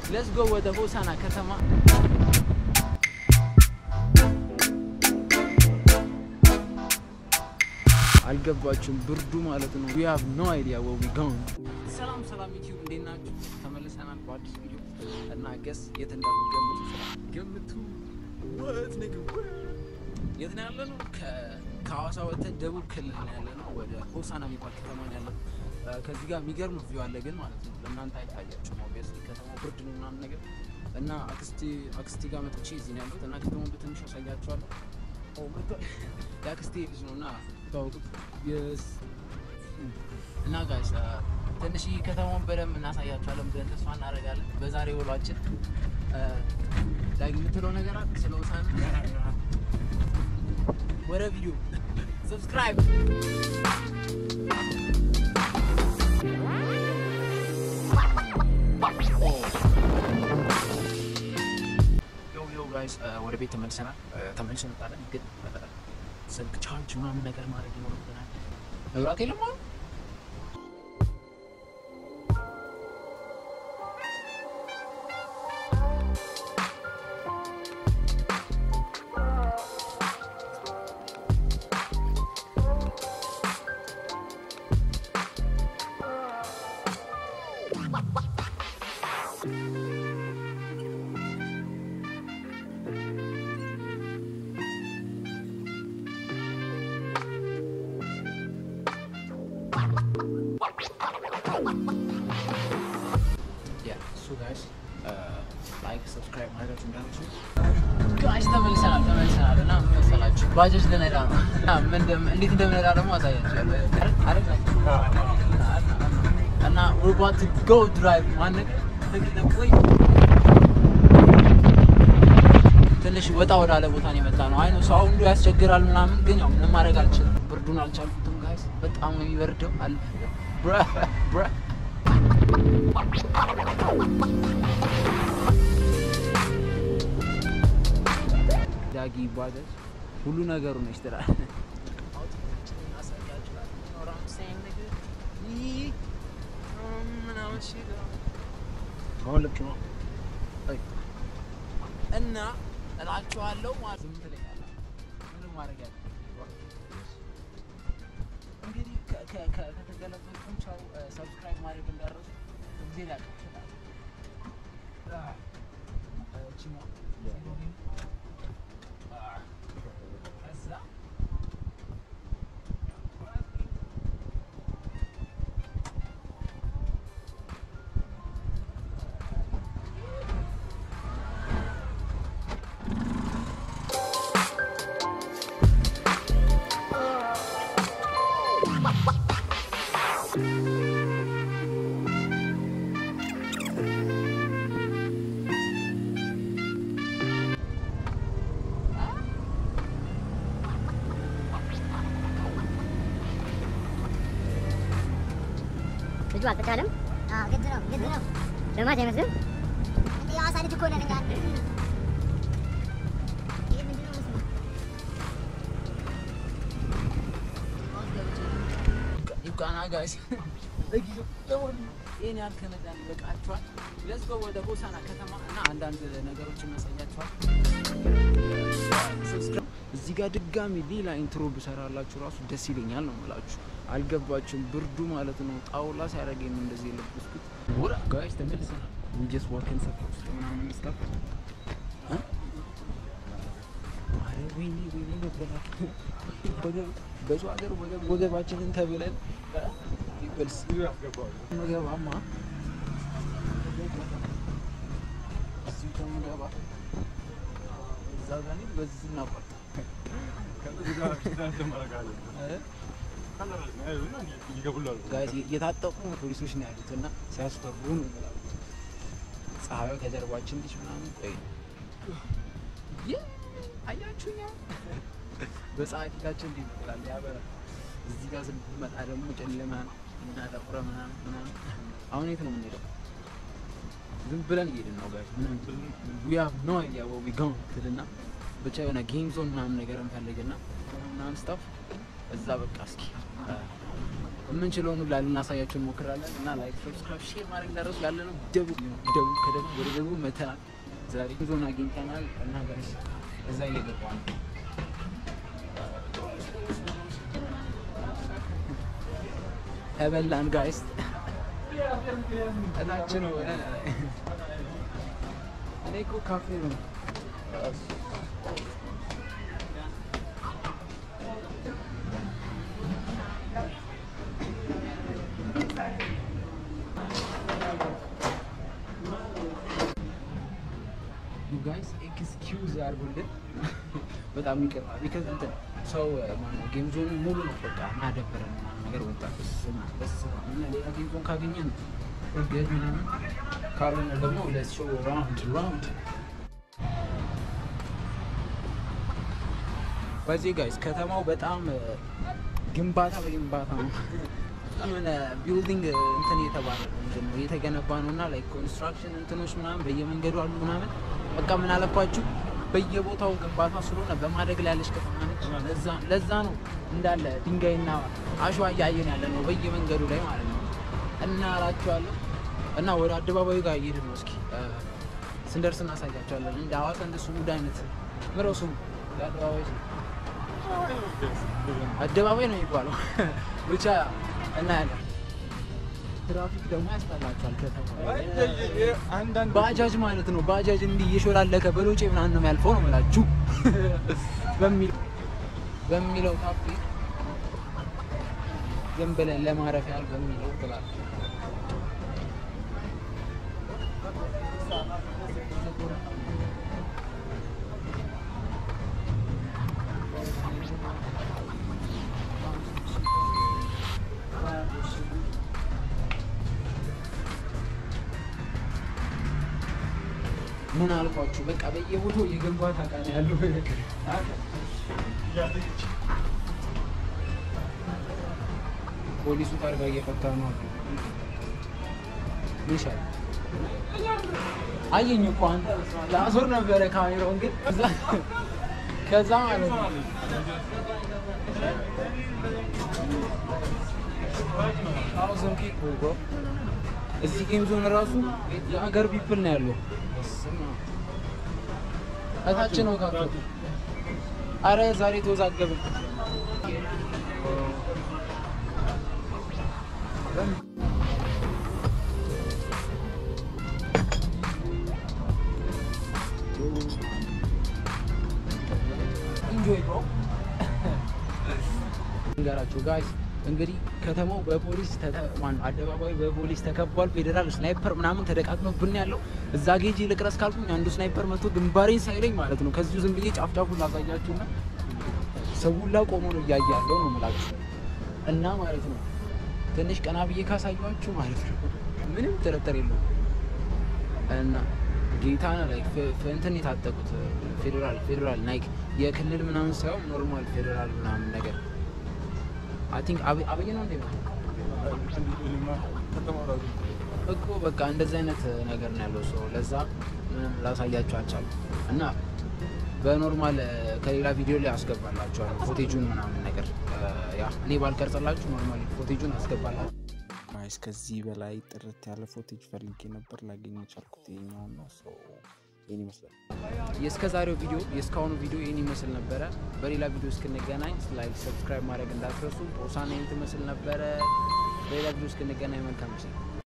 ሌትስ ጎ ወደ ሆሳና ከተማ አልገባችሁም? ብርዱ ማለት ነው። ዊ ሃቭ ኖ አይዲያ ዌር ዊ ጎን። ሰላም ሰላም ዩቲዩብ እንዴት ናችሁ? ተመልሰናል በአዲስ ቪዲዮ እና ገስ የት እንዳልገምቱ ገምቱ። ወት ንግብ የት ነው ያለ ነው? ከሐዋሳ ወጥተን ደቡብ ክልል ነው ያለ ነው። ወደ ሆሳና የሚባል ከተማ ነው ያለ ነው። ከዚህ ጋር የሚገርም ቪው አለ ግን ማለት ነው ለእናንተ አይታያችሁም። ኦብቪየስሊ ከተማው ብርድ ነው ምናምን ነገር እና አክስቴ አክስቴ ጋር መጥቼ እዚህ ነው ያሉት እና ከተማውን በትንሹ አሳያችኋለሁ። የአክስቴ ልጅ ነው እና ታወቁት እና ጋይስ ትንሽ ከተማውን በደንብ እናሳያችኋለን ብለን ተስፋ እናደርጋለን። በዛሬ ውሏችን ዳግ የምትለው ነገር አለ ስለ ሆሳና ወደ ቪዲዮ ሰብስክራይብ ጋይስ ወደ ቤት ተመልሰናል። ተመልሰን እንመጣለን ግን ስልክ ቻርጅ ምናምን ነገር ማድረግ ይኖርብናል። መብራት የለም አሁን ጋይስ ተመልሰናል ተመልሰናል እና ምን መሰላችሁ ባጃጅ ልነዳ ነው እንዴት እንደምነዳ ደግሞ አሳያችኋለሁ እና we're about to go drive ማነቅ ትንሽ ወጣ ወዳለ ቦታ ነው የመጣ ነው። አይ ነው ሰው ሁሉ ያስቸግራል ምናምን፣ ግን ያው ምንም ማድረግ አልችልም። ብርዱን አልቻልኩትም ጋይስ፣ በጣም ነው የሚበርደው። አለ ብራ ብራ ዳጊ ባጃጅ ሁሉ ነገሩ ነች ትላል። እና እላችኋለሁ ማለት ዝም ትለኛለህ። ምንም ማድረግ ያለ እንግዲህ ከተገለበጥኩም ቻው። ሰብስክራይብ ማድረግ እንዳረሱ ጊዜ ላይ ልጁ አልተቻለም። ግድ ነው ግድ ነው። ለማች አይመስልም። እንደ የሐዋሳ ልጅ እኮ ነን እኛ። ይሄ ምንድን ነው ምስሉ? ይብቃና ጋይስ ይህን ያህል ከነዳን ይበቃችኋል። ሌትስ ጎ ወደ ሆሳና ከተማ እና አንዳንድ ነገሮችን እናሳያችኋል። እዚህ ጋር ድጋሚ ሌላ ኢንትሮ ብሰራላችሁ ራሱ ደስ ይለኛል ነው የምላችሁ። አልገባችሁም? ብርዱ ማለት ነው ጣውላ ሲያደርገኝ ነው እንደዚህ የለበስኩት። ወራ ጋይስ ተመልሰናል። we just walking ሰፈር ውስጥ ምናምን stuff ኧረ ወይኔ ወይኔ ነበራችሁ ወገብ በሰው ሀገር ወገብ ወገባችንን ተብለን ይበልስ መገባማ እዚሁ ከምገባ እዛ ጋር እኔ በዚህ እናቋርጥ ጋይስ የታጠቁ ፖሊሶች ነው ያሉት እና ሲያስፈሩ ነው የምላችሁ። ፀሐዩ ከጀርባችን ልጅ ምናምን ቆይ ይህ አያችሁኛ በፀሐይ ፊታችን እንዲህ ይመስላል ያበራል። እዚህ ጋር ስንመጣ ደግሞ ጨለማ ነው እና ጠቁረ ምናምን ምናምን። አሁን የት ነው የምንሄደው? ዝም ብለን እየሄድን ነው ጋይስ። ምንም we have no idea where we going ትልና ብቻ የሆነ ጌም ዞን ምናምን ነገር እንፈልግና ምናምን ስታፍ እዛ በቃ እስኪ የምንችለውን ሁላ ልናሳያቸው እንሞክራለን እና ላይክ፣ ሰብስክራይብ፣ ሼር ማድረግ እንዳረሱ ያለ ነው። ደቡብ ደቡብ ከደቡብ ወደ ደቡብ መተናል። ዛሬ ዞን አግኝተናል እና ጋይስ እዛ እየገባ ነው ተበላን ጋይስ እታች ነው። እኔ እኮ ካፌ ነው ጋይስ ኤክስኪውዝ አድርጉልን። በጣም ይቅርታ ቢከዝ እንትን ሰው ማነው ጌም ዞን ሙሉ ነው በቃ ማደበረን ምናምን ነገር ወጣ በስመ አብ በስመ አብ እና ሌላ ጌም ዞን ካገኘን እርግጥ ምናምን ካልሆነ ደግሞ ሌትስ ሾው ራውንድ ራውንድ በዚህ ጋይስ ከተማው በጣም ግንባታ በግንባታ ነው። የሆነ ቢልዲንግ እንትን እየተባለ ነው ምንድን ነው እየተገነባ ነው እና ላይክ ኮንስትራክሽን እንትኖች ምናምን በየመንገዱ አሉ ምናምን በቃ ምን አለባችሁ በየቦታው ግንባታ ስለሆነ በማደግ ላይ ያለች ከተማ ነች። ለዛ ለዛ ነው እንዳለ ድንጋይና አሸዋ እያየን ያለ ነው በየመንገዱ ላይ ማለት ነው እና እላችኋለሁ እና ወደ አደባባዩ ጋር እየሄድን ነው። እስኪ ስንደርስ እናሳያቸዋለን። እንደ ሐዋሳ እንደ ሱሙድ አይነት ምረው ስሙ የአደባባይ ስም አደባባይ ነው የሚባለው ብቻ እናያለን። ትራፊክ ደግሞ ያስጠላቸዋል። ከተማ ባጃጅ ማለት ነው። ባጃጅ እንዲህ እየሾላለከ በሎጬ ምናምን ነው የሚያልፈው ነው የምላችሁ በሚለው ታፔ ዝም ብለን ለማረፍ ያህል በሚለው ትላለህ። ምን አልኳችሁ? በቃ በየቦታው የግንባታ ዕቃ ነው ያለው። ፖሊሱ ታርጋ እየፈታ ነው። ይሻል አየኝ እኮ አንተ ለአዞር ነበረ ካሜራውን ግን ከዛ ማለት ነው እዚህ ጌም ዞን ራሱ የሀገር ቢፕል ነው ያለው። እታች ነው ካቶ አረ ዛሬ ተወዛገብን። ኢንጆይ ብሮ እንገራችሁ ጋይስ እንግዲህ ከተማው በፖሊስ ተማን አደባባዩ በፖሊስ ተከቧል። ፌዴራል ስናይፐር ምናምን ተደቃቅኖብን ያለው እዛ ጌጂ ልቅረስ ካልኩኝ አንዱ ስናይፐር መጥቶ ግንባሬን ሳይለኝ ማለት ነው። ከዚሁ ዝም ብዬ ጫፍ ጫፉን ላሳያችሁና ሰውላ ቆሞ ነው እያየ ያለው ነው የምላችሁ እና ማለት ነው ትንሽ ቀና ብዬ ካሳያችሁ ማለት ነው ምንም ጥርጥር የለውም እና ጌታና ላይ እንትን የታጠቁት ፌዴራል ፌዴራል ናይክ የክልል ምናምን ሳይሆን ኖርማል ፌዴራል ምናምን ነገር አይ ቲንክ አብይ ነው እንዴ እኮ በቃ እንደዚህ አይነት ነገር ነው ያለው ሰው። ለዛ ምንም ላሳያችሁ አልቻልኩም እና በኖርማል ከሌላ ቪዲዮ ላይ አስገባላችኋለሁ ፎቴጁን ምናምን ነገር ያ እኔ ባልቀርጽላችሁ ኖርማል ፎቴጁን አስገባላችሁ። ጋይስ ከዚህ በላይ ጥርት ያለ ፎቴጅ ፈልጌ ነበር ላገኝ የቻልኩት ይኸኛውን ነው። ሰው ይህን ይመስላል። የእስከ ዛሬው ቪዲዮ የእስካሁኑ ቪዲዮ ይህን ይመስል ነበረ። በሌላ ቪዲዮ እስክንገናኝ ላይክ፣ ሰብስክራይብ ማድረግ እንዳትረሱ። ሆሳና ይህን ትመስል ነበረ። በሌላ ቪዲዮ እስክንገናኝ መልካም ጊዜ